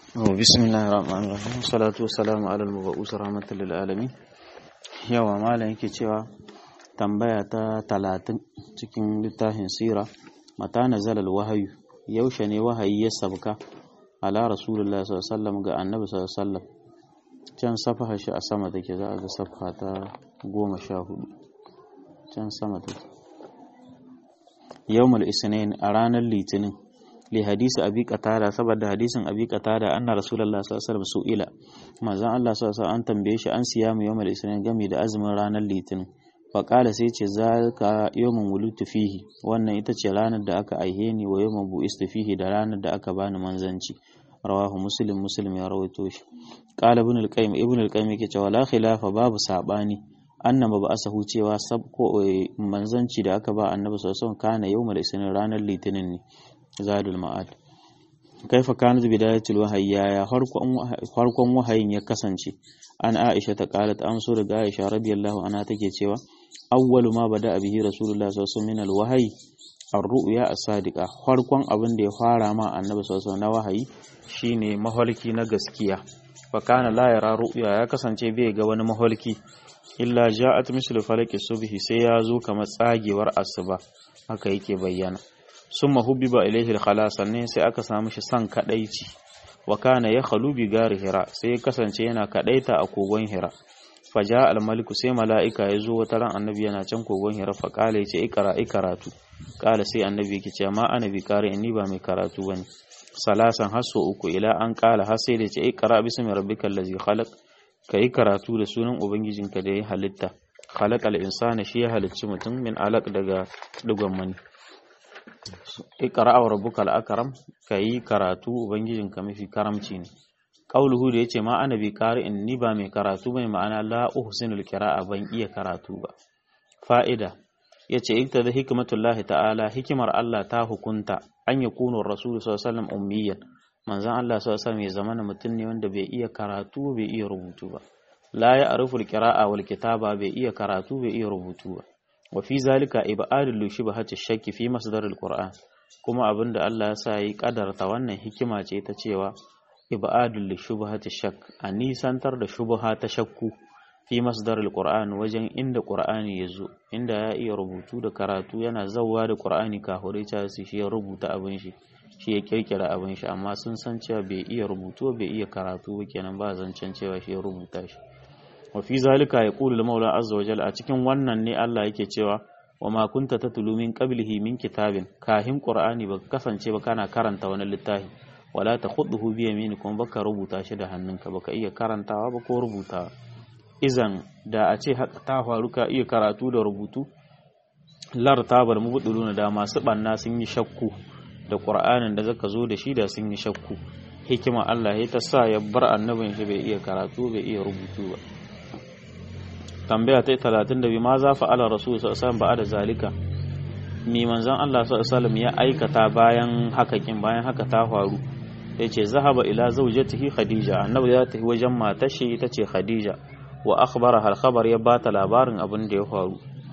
بسم الله الرحمن الرحيم والصلاة والسلام على المبعوث رحمة للعالمين yawa malam yake cewa tambaya ta talatin cikin littafin sira mata nazala wahayu yaushe ne wahayi ya sabka ala rasulullah sallallahu ga annabi sallallahu can safaha shi a sama take za a ga safa ta goma sha hudu can sama take yawmul isnin a ranar litinin li hadisi abi qatada saboda hadisin abi qatada anna rasulullah sallallahu alaihi wasallam su'ila manzon Allah sallallahu alaihi an tambaye shi an siya mu yawmal isnin gami da azumin ranar litinin fa qala sai ce zalika yawmun wulutu fihi wannan ita ce ranar da aka aihe ni wa yawmun bu'istu fihi da ranar da aka bani manzanci rawahu muslim muslim ya rawaito shi qala ibn al-qayyim ibn al-qayyim yake cewa la khilafa babu sabani annaba ba asahu cewa sabko manzanci da aka ba annabi sallallahu alaihi wasallam kana yawmal isnin ranar litinin ne zadul ma'ad kaifa kanat bidayatul wahyi ya farkon wahayin ya kasance an aisha ta qalat amsu daga aisha radiyallahu anha take cewa awwalu ma bada bihi rasulullah sallallahu alaihi wasallam min alwahyi ar-ru'ya as-sadiqa farkon abin da ya fara ma annabi sallallahu alaihi wasallam na wahayi shine maholki na gaskiya fa kana la yara ru'ya ya kasance bai ga wani maholki illa ja'at mislu falaki subhi sai ya zo kamar tsagewar asuba haka yake bayyana sun mahubbiba ilaihi al sannan sai aka samu shi san kadaici wa kana ya khalu bi gari hira sai ya kasance yana kadaita a kogon hira faja al-maliku sai mala'ika ya zo wata ran annabi yana can kogon hira fa kala yace ikra ikaratu kala sai annabi yake ce ma ana bi kare ni ba mai karatu bane salasan haso uku ila an kala har sai da yace ikra bismi rabbikal ladzi khalaq kai karatu da sunan ubangijinka da ya halitta khalaqal insana shi ya halicci mutum min alaq daga digon mani iqra wa rabbukal akram kai karatu ubangijinka mafi karamci ne qauluhu da yace ma ana bi qari'in ni ba mai karatu bane ma'ana la uhsinul qira'a ban iya karatu ba fa'ida yace iktada hikmatullahi ta'ala hikimar Allah ta hukunta an yakunu rasul sallallahu alaihi wasallam ummiyan manzon Allah sallallahu alaihi wasallam ya zamana mutum ne wanda bai iya karatu bai iya rubutu ba la ya ariful qira'a wal kitaba bai iya karatu bai iya rubutu ba wa fi zalika ibadul shubhati shakki fi masdaril qur'an kuma abinda Allah ya sa yi kadarta wannan hikima ce ta cewa ibadul shubhati shakk a nisantar da shubha ta shakku fi masdaril qur'an wajen inda qur'ani yazo inda ya iya rubutu da karatu yana zawwa da qur'ani kahure ta shi ya rubuta abin shi shi ya kirkira abin shi amma sun san cewa bai iya rubutu bai iya karatu ba kenan ba zancen cewa shi ya rubuta shi wa fi zalika yaqulu al-maula azza wa jalla a cikin wannan ne Allah yake cewa wa ma kunta tatlu min qablihi min kitabin kahin qur'ani baka kasance ba kana karanta wani littafi wala takhuduhu bi yaminikum baka rubuta shi da hannunka baka iya karantawa ba ko rubutawa izan da a ce haka ta faru ka iya karatu da rubutu lar tabar mubuduluna da masu banna sun yi shakku da qur'anin da zaka zo da shi da sun yi shakku hikima Allah ya ta sa ya bar annabin shi bai iya karatu bai iya rubutu ba tambaya ta 32 ma za fa'ala rasul sallallahu alaihi da zalika mi manzon Allah sallallahu ya aikata bayan haka kin bayan haka ta faru yace zahaba ila zawjatihi khadija annabi ya tafi wajen matar shi ita ce khadija wa akhbara hal khabar ya bata labarin abin da ya faru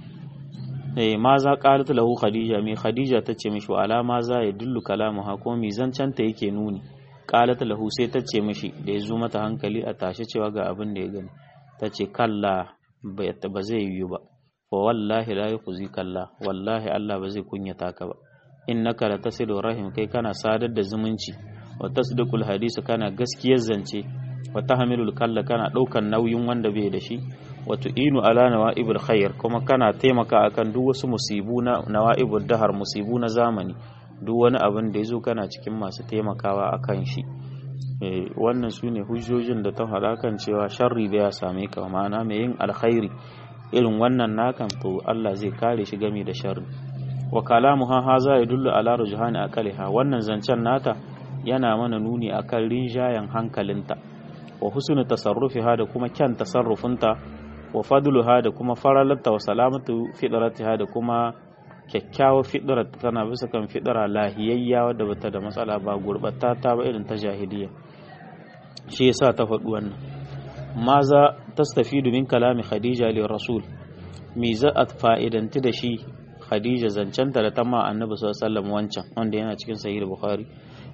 eh ma za qalat lahu khadija mi khadija tace mishi wa alama za ya dullu kalamuha ko mi zancanta yake nuni qalat lahu sai tace mishi da ya zo mata hankali a tashi cewa ga abin da ya gani tace kalla ba zai yiwu ba fa wallahi la yukhzi kalla wallahi Allah ba zai kunyata ka ba innaka la tasilu rahim kai kana sadar da zumunci wa tasdiqul hadisi kana gaskiyar zance wa tahmilul kalla kana daukan nauyin wanda bai da shi wa tu'inu ala nawa'ibul khair kuma kana taimaka akan duk wasu musibu na nawa'ibul dahar musibu na zamani duk wani abin da yazo kana cikin masu taimakawa akan shi wannan su ne hujjojin da ta faɗa kan cewa sharri da ya same ka ma'ana mai yin alkhairi irin wannan nakan to Allah zai kare shi game da sharri wa kalamu ha haza ya dullu ala rujhani aqaliha wannan zancen nata yana mana nuni akan rinjayen hankalinta wa husnu tasarrufiha da kuma kyan tasarrufinta wa fadluha da kuma faralarta wa salamatu fidratiha da kuma kyakkyawar fidrar tana bisa kan fidara lahiyayya wadda bata da matsala ba gurbatta ba irin ta jahiliya shi yasa ta faɗi wannan maza tastafidu min kalami khadija li rasul me za a fa'idanti da shi khadija zancenta da tamma annabi sallallahu alaihi wasallam wancan wanda yana cikin sahih bukhari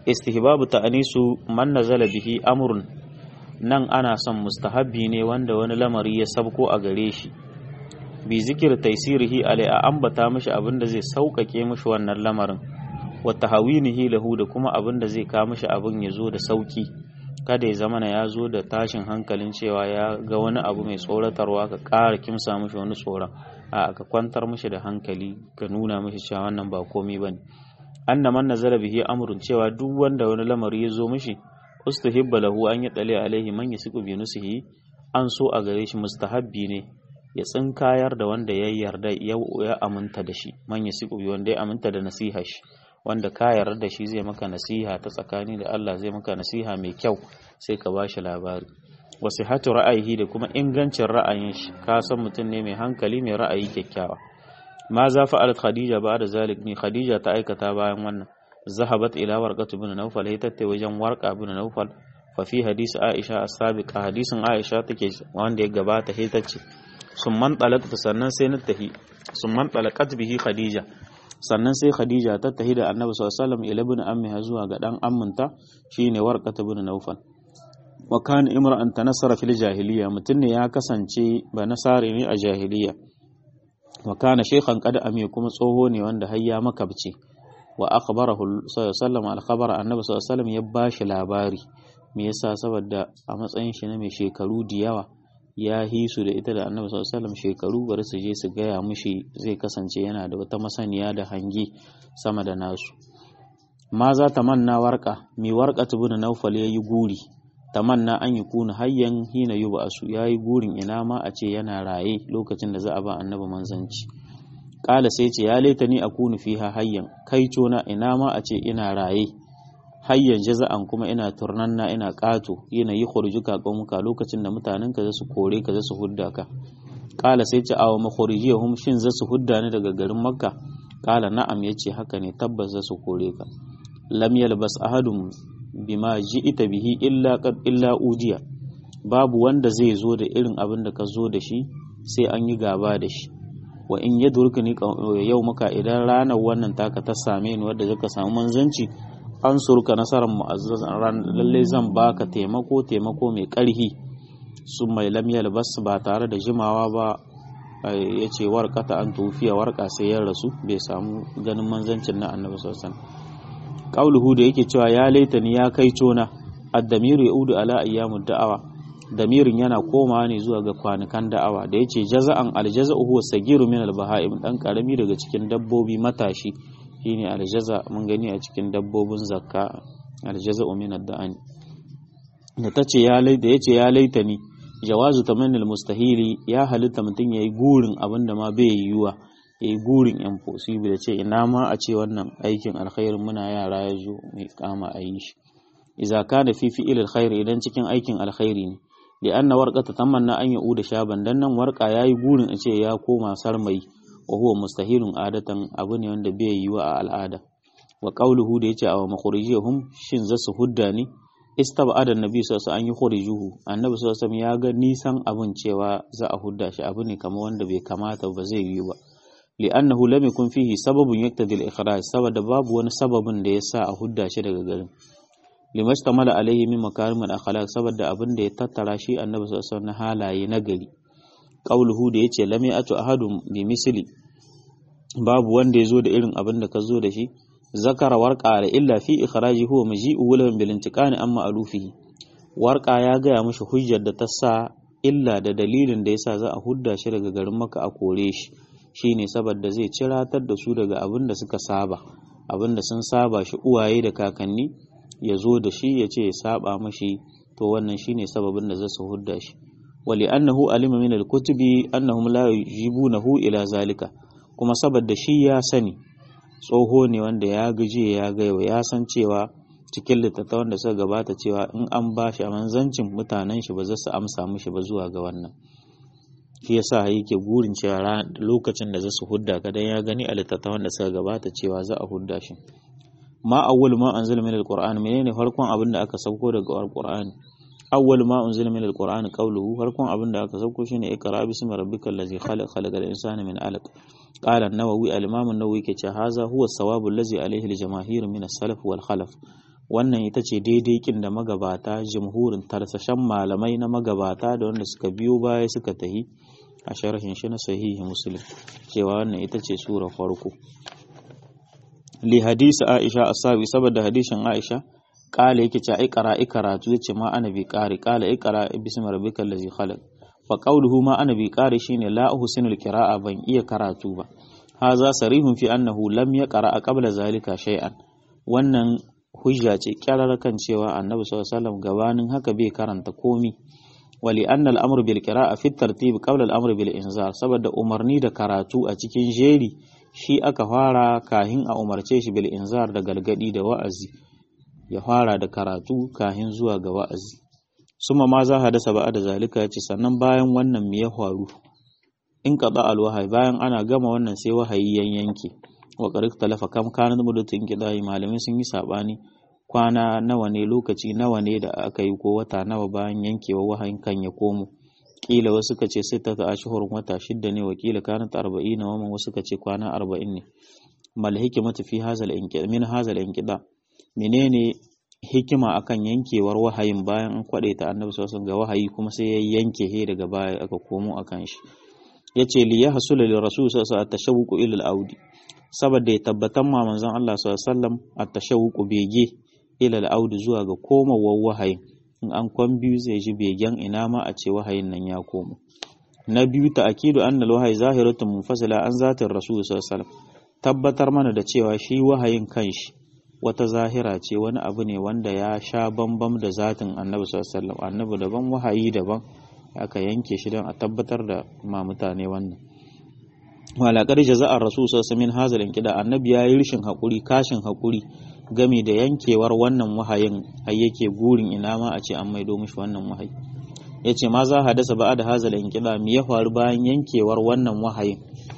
istihbabu ta'anisu man nazala bihi amrun nan ana son mustahabbi ne wanda wani lamari ya sabko a gare shi bi zikir taisirihi alai a ambata mishi abin da zai sauƙaƙe mishi wannan lamarin wa tahawinihi lahu da kuma abin da zai kawo mishi abin ya zo da sauki kada ya zamana ya zo da tashin hankalin cewa ya ga wani abu mai tsoratarwa ka ƙara kimsa mishi wani tsoron a ka kwantar mishi da hankali ka nuna mishi cewa wannan ba komai bane anna man nazala bihi amrun cewa duk wanda wani lamari ya zo mishi ustahibba lahu an yadali alaihi man yasiqu bi nusihi an so a gare shi mustahabbi ne ya tsinkayar da wanda ya yarda ya aminta da shi man yasiqu bi wanda ya aminta da nasiha shi wanda ka yarda da shi zai maka nasiha ta tsakani da Allah zai maka nasiha mai kyau sai ka bashi labari wasihatu ra'ayi da kuma ingancin ra'ayin shi ka san mutum ne mai hankali mai ra'ayi kyakkyawa ma za fa'alat khadija ba da zalik ne khadija ta aikata bayan wannan zahabat ila warqatu bin nawfal hay tatte wajen warqa bin nawfal fa fi hadisi aisha as-sabiqa hadisin aisha take wanda ya gabata hay tace summan talaqta sannan sai na tahi summan talaqat bihi khadija sannan sai khadija ta tahi da annabi sallallahu alaihi wasallam ila bin ammiha zuwa ga dan amminta shine warqatu bin nawfal wa kana imra'an tanassara fil jahiliya mutun ne ya kasance ba nasari ne a jahiliya wa kana shaykhan qad ami kuma tsoho ne wanda har ya makabce wa akhbarahu sallallahu alaihi wasallam annabi sallallahu alaihi ya bashi labari me yasa saboda a matsayin shi na mai shekaru da yawa ya hisu da ita da annabi sallallahu alaihi shekaru bari su je su gaya mushi zai kasance yana da wata masaniya da hangi sama da nasu ma za ta manna warka mi warka tubuna naufal yayi guri tamanna an yi kuna hayyan hina yuba asu yayi gurin ina ma a ce yana raye lokacin da za a ba annabi manzanci kala sai ce ya laita ni akunu fiha hayyan kai cona ina ma a ce ina raye hayyan jaza'an kuma ina turnanna ina kato yana yi khurjuka qaumuka lokacin da mutanen ka su kore ka su hudda ka kala sai ce awa makhrijiyahum shin za su hudda ni daga garin makka kala na'am yace haka ne tabbas za su kore ka lam yalbas ahadun bima ji'ita bihi illa qad illa udiya babu wanda zai zo da irin abin da ka zo da shi sai an yi gaba da shi wa in yadurkani yau muka idan ranar wannan taka ta same ni wadda zaka samu manzanci an surka nasarar mu'azzazan ran lalle zan baka taimako taimako mai karhi sun mai lam yalbas ba tare da jimawa ba ya ce warkata an tufiya warka sai ya rasu bai samu ganin manzancin na annabi sallallahu alaihi wasallam qauluhu da yake cewa ya laitani ya kai cona ad-damiru yaudu ala ayyamud da'awa damirin yana komawa ne zuwa ga kwanukan da'awa da yace jaza'an aljaza'u huwa sagiru min al-baha'im dan karami daga cikin dabbobi matashi shine aljaza mun gani a cikin dabbobin zakka aljaza'u min ad-da'ani da tace ya laita yace ya laitani jawazu tamanni al-mustahili ya halitta mutun yayi gurin abinda ma bai yiwuwa yayi gurin impossible ce ina ma a ce wannan aikin alkhairin muna yara ya zo mai kama a yi shi idza kana fi fi'il alkhair idan cikin aikin alkhairi ne li anna warqata tamanna an yauda shaban dan nan warqa yayi gurin a ce ya koma sarmai wa huwa mustahilun adatan abu ne wanda bai yiwa a al'ada wa qawluhu da yace aw makhrijihum shin zasu hudda ne istab'ada annabi sallallahu alaihi wasallam an yukhrijuhu annabi sallallahu alaihi wasallam ya ga nisan abun cewa za a hudda shi abu ne kamar wanda bai kamata ba zai yi ba li'annahu lam yakun fihi sababun yaktadi al-ikhraj saboda babu wani sababin da yasa a hudda shi daga garin limastamala alaihi min makarim al-akhlaq saboda abin da ya tattara shi annabi sallallahu alaihi wasallam na halaye na gari qauluhu da yace lam ya'tu ahadun bi misli babu wanda ya zo da irin abin da ka zo da shi zakara warqa da illa fi ikhraji huwa maji'u wulan bil intiqani amma alufihi warqa ya gaya mishi hujjar da ta sa illa da dalilin da yasa za a hudda shi daga garin maka a kore shi shine saboda zai ciratar da su daga abin da suka saba abin da sun saba shi uwaye da kakanni ya zo da shi ya ce ya saba mashi to wannan shine sababin da zasu hudda shi wali annahu alima min al-kutubi annahum la yujibunahu ila zalika kuma saboda shi ya sani tsoho ne wanda ya gaje ya gaiwa ya san cewa cikin littattafan da suka gabata cewa in an ba shi a manzancin mutanen shi ba za su amsa mishi ba zuwa ga wannan shi yasa yake gurin cewa lokacin da za su hudda ka dan ya gani a littattafan da suka gabata cewa za a hudda shi ma awwal ma anzala min alquran menene farkon abin da aka sauko daga alquran awwal ma unzila min alquran qawluhu farkon abin da aka sauko shine ikra bismi rabbikal ladzi khalaq khalaqal insana min alaq qala an-nawawi al-imam an-nawawi ke ce haza huwa sawabu allazi alayhi al-jamaahir min as-salaf wal khalaf wannan ita ce daidai kin da magabata jamhurin tarsashen malamai na magabata da wanda suka biyo baya suka tahi a sharhin shi na sahihi muslim cewa wannan ita ce sura farko li hadisi aisha asabi saboda hadisin aisha kala yake ce ai qara karatu yace ma ana bi qari kala ai qara bismi rabbikal ladzi khalaq fa qawluhu ma ana bi qari shine la uhsinul qira'a ban iya karatu ba haza sarihun fi annahu lam yaqra qabla zalika shay'an wannan hujja ce kyarar kan cewa annabi sallallahu alaihi wasallam gabanin haka bai karanta komi wali anna al-amru bil qira'a fi tartib qabla al-amru bil inzar saboda umarni da karatu a cikin jeri shi aka fara kahin a umarce shi bil inzar da galgadi da wa'azi ya fara da karatu kahin zuwa ga wa'azi suma ma za hadasa ba da zalika yace sannan bayan wannan me ya faru in qada al-wahyi bayan ana gama wannan sai wahayi yan yanke wa qarik talafa kam kana mudatin kidai malamai sun yi sabani kwana nawa ne lokaci nawa ne da aka yi ko wata nawa bayan yankewa wahayin kan ya komo kila wasu ka ce sai ta ashhurun wata shidda ne wa kila kana ta 40 wa wasu ka ce kwana 40 ne mal hikmatu fi hazal inqida min hazal inqida menene hikima akan yankewar wahayin bayan an kwade ta annabi sallallahu ga wahayi kuma sai ya yanke he daga baya aka komo akan shi yace li yahsula li rasul sallallahu alaihi wasallam ila al-audi saboda ya tabbatar ma manzon Allah sallallahu alaihi wasallam at-tashawuqu bege ila al-audi zuwa ga komawar wahayin in an kwan biyu zai ji begen ina ma a ce wahayin nan ya komo na biyu ta akidu anna al-wahyi zahiratun munfasila an zatin rasul sallallahu alaihi wasallam tabbatar mana da cewa shi wahayin kanshi wata zahira ce wani abu ne wanda ya sha bambam da zatin annabi sallallahu alaihi wasallam annabi daban wahayi daban aka yanke shi don a tabbatar da ma mutane wannan walaƙar jaza'ar rasul sallallahu min hazal kida annabi ya yi rishin haƙuri kashin haƙuri game da yankewar wannan wahayin har yake gurin ina ma a ce an maido mishi wannan wahayi ya ce ma za hadasa ba da hazal kida me ya faru bayan yankewar wannan wahayin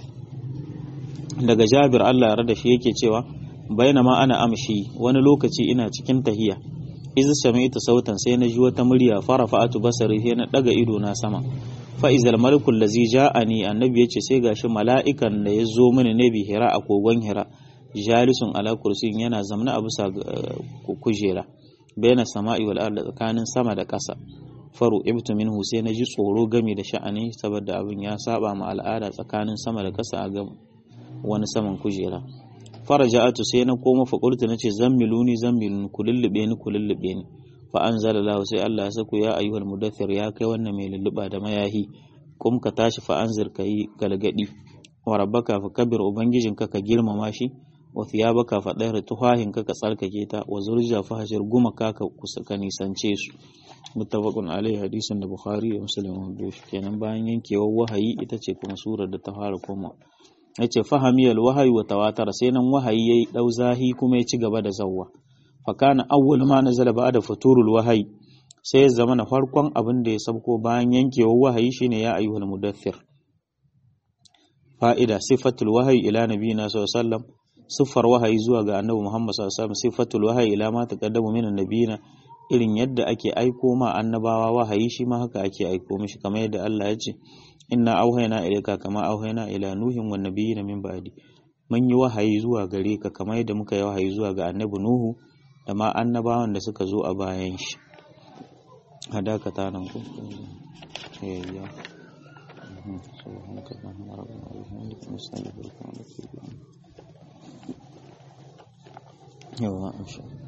daga jabir Allah ya rada shi yake cewa ma ana amshi wani lokaci ina cikin tahiya iz sami'tu sautan sai na ji wata murya farafa'atu basari sai na daga ido na sama fa izal malikul ladzi ja'ani annabi yace sai gashi mala'ikan da ya zo mini ne bi hira a kogon hira jalisun ala kursiyin yana zamna a bisa kujera bayna sama'i wal ardi tsakanin sama da ƙasa faru ibtu minhu sai na ji tsoro game da sha'ani saboda abin ya saba ma al'ada tsakanin sama da ƙasa a ga wani saman kujera faraja'atu sai na koma fa qultu nace zammiluni zammiluni kulullube ni kulullube ni fa anzala lahu sai Allah ya sako ya ayyuhal mudaththir ya kai wannan mai lulluba da mayahi kum ka tashi fa anzir kai galgadi wa rabbaka fa kabir ubangijinka ka girmama shi wa thiyabaka fa dahir tuhahin ka ka tsarkake ta wa zurja fa hashir guma ka ka ka nisance su muttafaqun alaihi hadisin da bukhari da muslim wanda kenan bayan yankewar wahayi ita ce kuma surar da ta fara koma yace fahamiyal wahayi wa tawatar sai nan wahayi yayi dau zahi kuma ya ci gaba da zawwa fa kana awwal ma nazala ba'da futurul wahayi sai ya zama na farkon abin da ya sabko bayan yankewar wahayi shine ya ayyuhal mudaththir fa'ida sifatul wahayi ila nabiyina sallallahu alaihi wasallam siffar wahayi zuwa ga annabi Muhammad sallallahu alaihi wasallam sifatul wahayi ila ma taqaddamu min annabiyina irin yadda ake aiko ma annabawa wahayi shi ma haka ake aiko mishi kamar yadda Allah ya ce inna auhayna ilayka kama auhayna ila nuhin wan nabiyina min ba'di mun yi wahayi zuwa gare ka kamar yadda muka yi wahayi zuwa ga annabi nuhu da ma annabawan da suka zo a bayan shi hadaka ta nan ku ya سبحانك اللهم ربنا وبحمدك نستغفرك ونتوب إليك يلا إن شاء الله